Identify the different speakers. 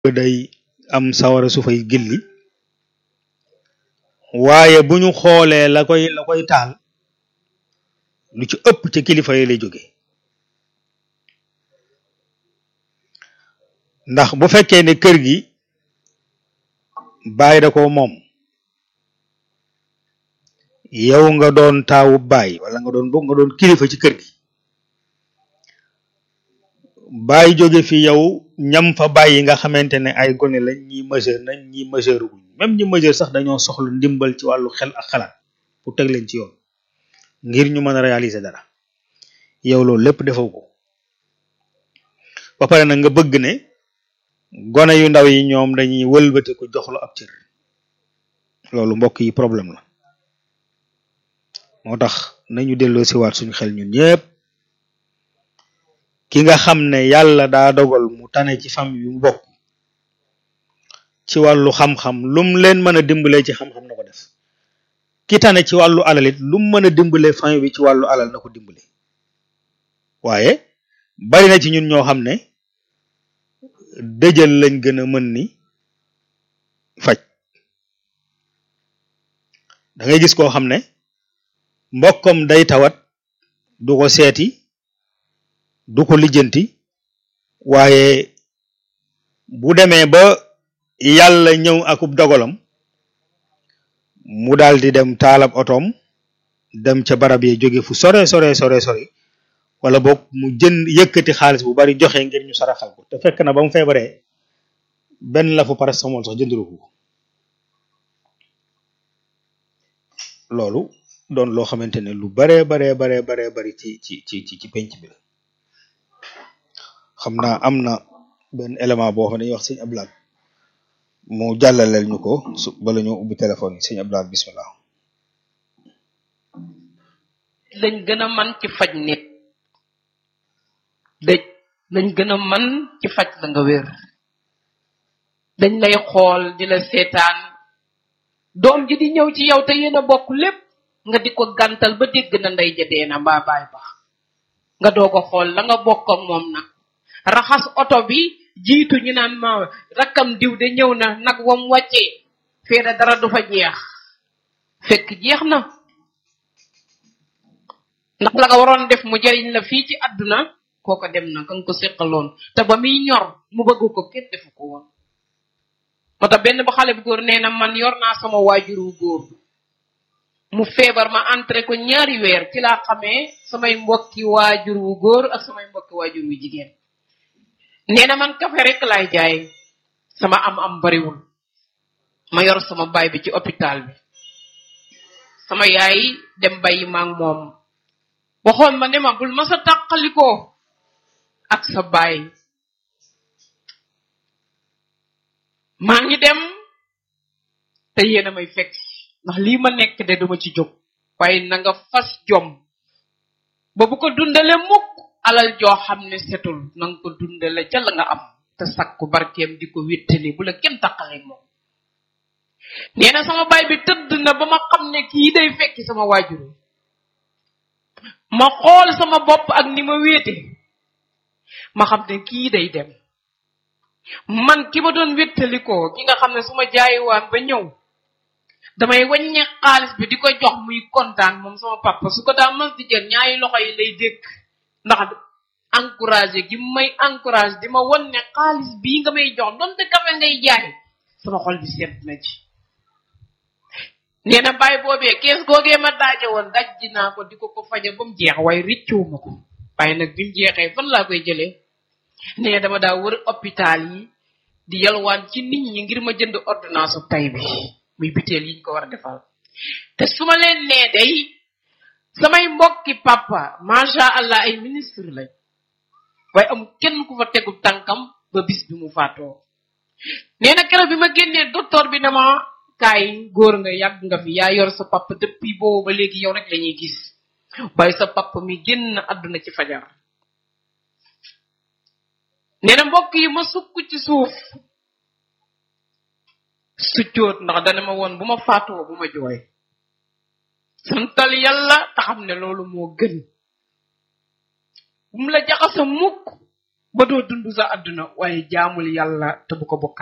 Speaker 1: day am sawara su fay gilli waaye bu ñu xoolee la koy la koy taal lu ci ëpp ci kilifa yi lay jóge ndax bu fekkee ne kër gi baay da ko moom yow nga doon taawu baay wala nga doon bokk nga doon kilifa ci kër gi baay jóge fi yow ñam fa bàyyi nga xamante ne ay gone lañ ñi majeur nañ ñi majeur guñ même ñi majeur sax dañoo soxla ndimbal ci wàllu xel ak xalaat pour teg leen ci yoon ngir ñu mën a réaliser dara yow loolu lépp defoo ko ba pare nag nga bëgg ne gone yu ndaw yi ñoom dañuy wëlbate ko jox la ab cër loolu mbokk yi problème la moo tax nañu delloo si waat suñu xel ñun ñëpp ki nga xam ne yàlla daa dogal mu tane ci famille yu mu bokk ci wàllu xam-xam lum leen mën a dimbalee ci xam-xam na ko def ki tane ci wàllu alal it lum mën a dimbalee famille bi ci wàllu alal na ko dimbale waaye bari na ci ñun ñoo xam ne dëjël lañ gën a mën ni faj da ngay gis koo xam ne mbokkam day tawat du ko seeti du ko lijjanti waaye bu demee ba yàlla ñëw akub dogalam mu daal di dem taalab otoom dem ca barab yi jóge fu sore sore sore sore wala boog mu jënd yëkkati xaalis bu bari joxe ngir ñu saraxal ko te fekk na ba mu feebaree benn la fu paracétamol sax jëndulu ko loolu doon loo xamante ne lu baree baree baree baree bari ci ci ci ci ci penc bi la xam naa am na benn élément boo xam ne dañuy wax sëñ Ablaat mu jàllaleel ñu ko su bala ñu ubbi téléphone yi sëñ Ablaat bismillah
Speaker 2: lañ gën a man ci faj nit dëj lañ gën a man ci faj la nga wér dañ lay xool di la seetaan doom ji di ñëw ci yow te yéen a bokk lépp nga di ko gàntal ba dégg na ndey ja dee na mbaa baay ba nga doog a xool la nga bokk ak moom nag raxas oto bi jiitu ñu naan ma rakkam diw de ñëw na nag wam wàccee feeda dara du fa jeex fekk jeex na ndax la nga waroon def mu jariñ la fii ci àdduna kooko dem na ka nga ko séqaloon te ba muy ñor mu bëgg ko kenn defu ko woon moo tax benn ba xale bu góor nee na man yor naa sama waajur wu góor mu feebar ma entré ko ñaari weer ci laa xamee samay mbokki waajur wu góor ak samay mbokki waajur wu jigéen nee na man kafe rek laay jaay sama am am bariwul ma yor sama baay bi ci hôpital bi sama yaay dem bàyyi ma ak moom waxoon ma ne ma bul ma sa tàqalikoo ak sa baay maa ngi dem te yéen a may fekk ndax lii ma nekk de duma ci jóg waaye na nga fas jom ba bu ko dundale mukk alal joo xam ne setul na nga ko dundale ca la nga am te sakku barkeem di ko wéttali bu la kenn taqale moom nee na sama baay bi tëdd na ba ma xam ne kii day fekki sama waajur ma xool sama bopp ak ni ma wéete ma xam ne kii day dem man ki ma doon wéttalikoo ki nga xam ne su ma jaayiwaan ba ñëw damay wàññe xaalis bi di ko jox muy kontaan moom sama papa su ko daa mas di jël ñaari loxo yi lay dékk ndax encouragé gi may encouragé di ma won ne xaalis bii nga may jox donte kafe ngay jaay sama xol bi seet na ci nee na bàyyi boobee kees googee ma daaje woon daj dinaa ko di ko ko faja ba mu jeex waaye riccuwu ma ko waaye nag bi mu jeexee fan laa koy jëlee nee dama daa wër hôpital yi di yalwaan ci nit ñi ngir ma jënd ordonnance tay bi muy biteel yi ñu ko war a defal te su ma leen nee day samay mbokki papa macha allah ay ministre lañ waaye am kenn ku fa tegu tànkam ba bis bi mu faatoo nee na keroog bi ma génnee docteur bi dama kaay góor nga yàgg nga fi yaa yor sa papa depuis boobu ba léegi yow rek la ñuy gis waaye sa papa mi génn àdduna ci fajar nee na mbokk yi ma sukk ci suuf succoot ndax dana ma woon bu ma faatoo bu ma jooy santal yàlla te xam ne loolu moo gën bu mu la jaxasa mukk ba doo dund sa àdduna waaye jaamul yàlla te bu ko bokk